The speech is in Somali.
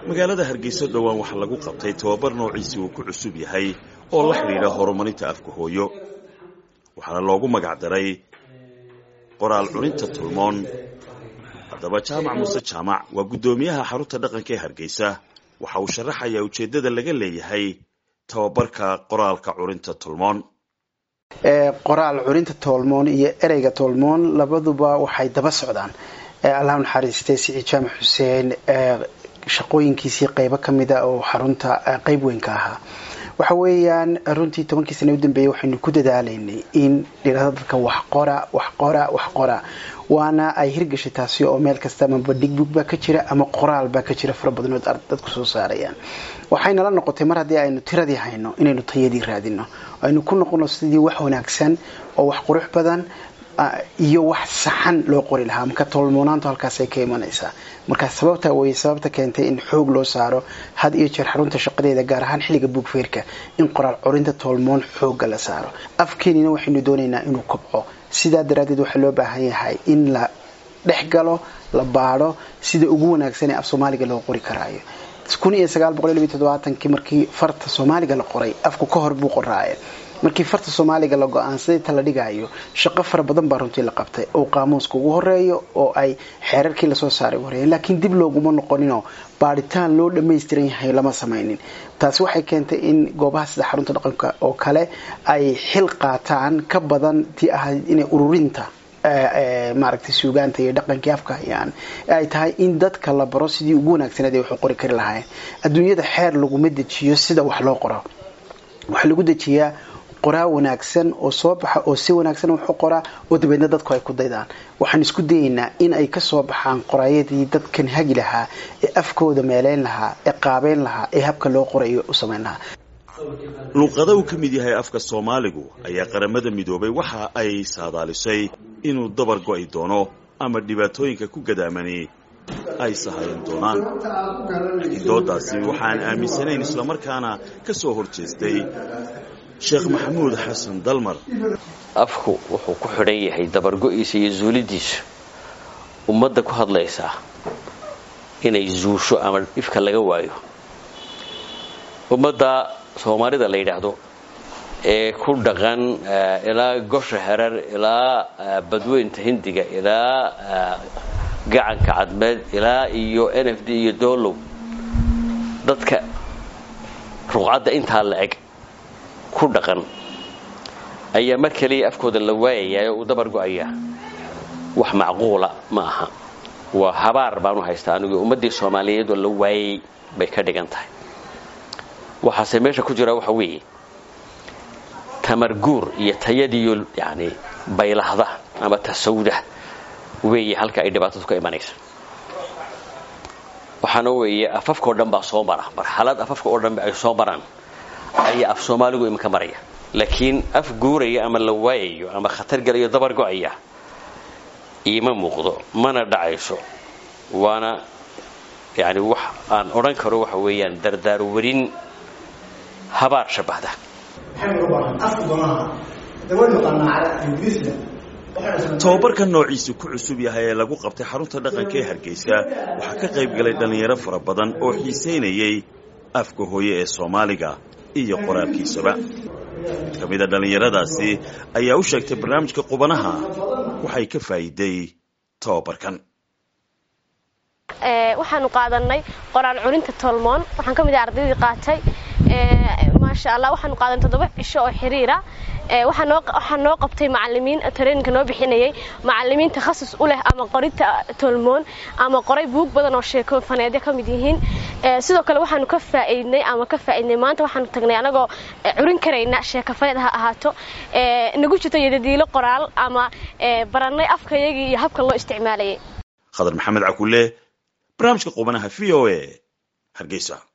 magaalada hargeysa dhowaan waxaa lagu qabtay tababar noociisii uu ku cusub yahay oo la xidhiidha horumarinta afka hooyo waxaana loogu magac daray qoraal cuninta tulmoon haddaba jaamac muuse jaamac waa guddoomiyaha xarunta dhaqanka ee hargeysa waxa uu sharaxayaa ujeeddada laga leeyahay tababarka qoraalka curinta tulmoon qoraal curinta toolmoon iyo ereyga toolmoon labaduba waxay daba socdaan allah naxariistay siciid jaamac xuseen shaqooyinkiisii qeybo kamida oo xarunta qeyb weyn ka ahaa waxa weeyaan runtii tobankii sana u dambeeyey waxaynu ku dadaalaynay in dhirada dadka wax qora wax qora wax qora waana ay hirgashay taasi oo meel kasta ama badhigbug baa ka jira ama qoraal baa ka jira fara badanood dadku soo saarayaan waxaynala noqotay mar haddii aynu tiradii hayno inaynu tayadii raadino aynu ku noqono sidii wax wanaagsan oo wax qurux badan iyo wax saxan loo qori lahaa marka toolmoonaantu halkaasay ka imanaysaa marka sababta way sababta keentay in xoog loo saaro had iyo jeer xarunta shaqadeeda gaar ahaan xilliga buugfeerka in qoraal corinta toolmoon xooga la saaro afkeenina waxaynu doonaynaa inuu kobco sidaa daraaddeed waxaa loo baahan yahay in la dhex galo la baadho sida ugu wanaagsan ee af soomaaliga loo qori karaayo kun iyo sagaal boqol iyo labiyo toddobaatanki markii farta soomaaliga la qoray afku ka hor buu qoraaye markii farta soomaaliga la go-aansaday ta la dhigayo shaqo fara badan baa runtii la qabtay oo qaamuuska ugu horeeyo oo ay xeerarkii lasoo saaray horeeyeen laakiin dib looguma noqoninoo baadhitaan loo dhammaystiran yahay lama samaynin taasi waxay keentay in goobaha sida xarunta dhaqanka oo kale ay xil qaataan ka badan tii ahayd inay ururinta maaragtay suugaanta iyo dhaqankii afka hayaan ay tahay in dadka la baro sidii ugu wanaagsaneed ay wax u qori kari lahaayeen adduunyada xeer laguma dejiyo sida wax loo qoro waxaa lagu dejiyaa qoraa wanaagsan oo soo baxa oo si wanaagsan wax u qoraa oo dabeedna dadku ay ku daydaan waxaan isku dayaynaa in ay kasoo baxaan qoraayadii dadkan hagi lahaa ee afkooda meeleyn lahaa ee qaabeyn lahaa ee habka loo qorayo u samayn lahaa luuqada uu ka mid yahay afka soomaaligu ayaa qaramada midoobay waxa ay saadaalisay inuu dabar go'i doono ama dhibaatooyinka ku gadaamani ay sahayan doonaan laakiin doodaasi waxaan aaminsanayn islamarkaana ka soo hor jeestay sheekh maxamuud xasan dalmar afku wuxuu ku xidhan yahay dabargo'iisa iyo zuulidiisu ummadda ku hadlaysaa inay zuusho ama dhifka laga waayo ummadda soomaalida la yidhaahdo ee ku dhaqan ilaa gosha herar ilaa badweynta hindiga ilaa gacanka cadmeed ilaa iyo n f d iyo doolow dadka ruqcadda intaa la eg ku dhaqan ayaa mar keliya afkooda la waayayaa oo uu dabar go'ayaa wax macquula ma aha waa habaar baanu haystaa anigu ummaddii soomaaliyeed oo la waayay bay ka dhigan tahay waxaase meesha ku jira waxa weeye tamarguur iyo tayadiiyo yani baylahda ama tasawda weeye halka ay dhibaatadu ka imanaysa waxaana weeye afafkao dhan baa soo mara marxalad afafka oo dhanba ay soo maraan ayaa af soomaaligu iminka maraya laakiin af guuraya ama la waayayo ama khatar gelayo dabar go'aya iima muuqdo mana dhacayso waana yani wax aan odhan karo waxa weeyaan dardaarwarin habaar shabahda tababarkan noociisu ku cusub yahay ee lagu qabtay xarunta dhaqanka ee hargeysa waxaa ka qayb galay dhallinyaro fara badan oo xiisaynayay afka hooye ee soomaaliga iyo qoraalkiisaba mid ka mida dhallinyaradaasi ayaa u sheegtay barnaamijka qubanaha waxay ka faa'iiday tababarkan waxaanu qaadanay qoraal culinta tolmoon waxaan ka mid ahay ardaydii qaatay maasha allah waxaanu qaadanay toddoba cisho oo xiriira waxaa noo qabtay macalimiin tareeninka noo bixinayay macalimiin takhasus u leh ama qorinta tolmoon ama qoray buug badan oo sheeko faneedyo ka mid yihiin sidoo kale waxaanu ka faa'iidnay ama ka faa'iidnay maanta waxaanu tagnay anagoo curin karayna sheeko faneed ha ahaato nagu jirto yadadiilo qoraal ama barannay afkayagii iyo habka loo isticmaalayay khadar maxamed cakulle barnaamijka qubanaha v o a hargeysa